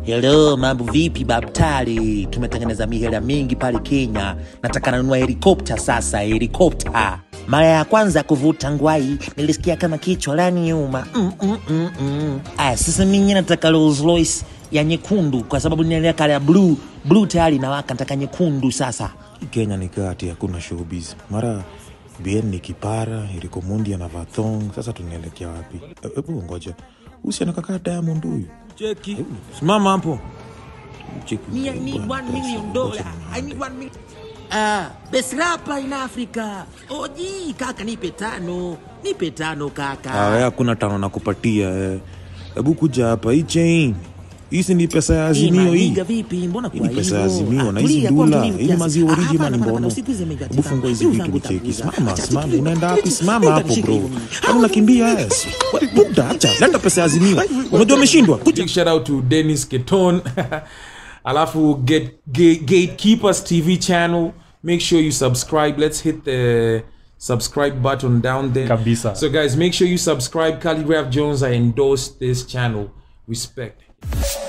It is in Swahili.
Hello, mambo vipi babtali? Tumetengeneza mihela mingi pale Kenya. Nataka nanunua helikopta sasa, helikopta. Mara ya kwanza kuvuta ngwai nilisikia kama kichwa la nyuma. Mm, mm, mm, mm. Aya, sasa mimi nataka Rolls Royce ya nyekundu kwa sababu ninaelea kale ya blue. Blue tayari inawaka, nataka nyekundu sasa. Kenya ni kati hakuna showbiz. Mara bien ni kipara, Eriko Mundi anavaa thong. Sasa tunaelekea wapi? E- Hebu ngoja. Usi anakakaa Diamond huyu. Cheki. Simama hapo. Cheki. Me, I need Bwana, one million ngoja dollar. niende. I need one million. Ah, best rapper in Africa. Oji, kaka nipe tano. Nipe tano kaka. Ah, wewe hakuna tano nakupatia. eh. Hebu kuja hapa hii chain. Hii si ni pesa ya Hii Azimio hii. maniga vipi? Mbona Hii kwa ni pesa ya hivyo? Azimio Ah, na hizi tulia, kwa ndula. mtulivu Hii ni kiasi. maziwa Ah, original hapana, hapana, mbono. usikuze mega Hebu fungua hizi Mimi vitu zangu nicheki. tafuta. Simama, Acha simama. tulie. Unaenda wapi? Simama Nenda hapo nishike bro. hiyo mimi. Kwani unakimbia yes? Buda, acha. Leta pesa ya Azimio. Unajua umeshindwa. Kuja. Big shout out to Dennis Keton. Alafu get, Gate- Gatekeepers TV channel. Make sure you subscribe. Let's hit the subscribe button down there. Kabisa. So guys, make sure you subscribe. Calligraph Jones, I endorse this channel. Respect.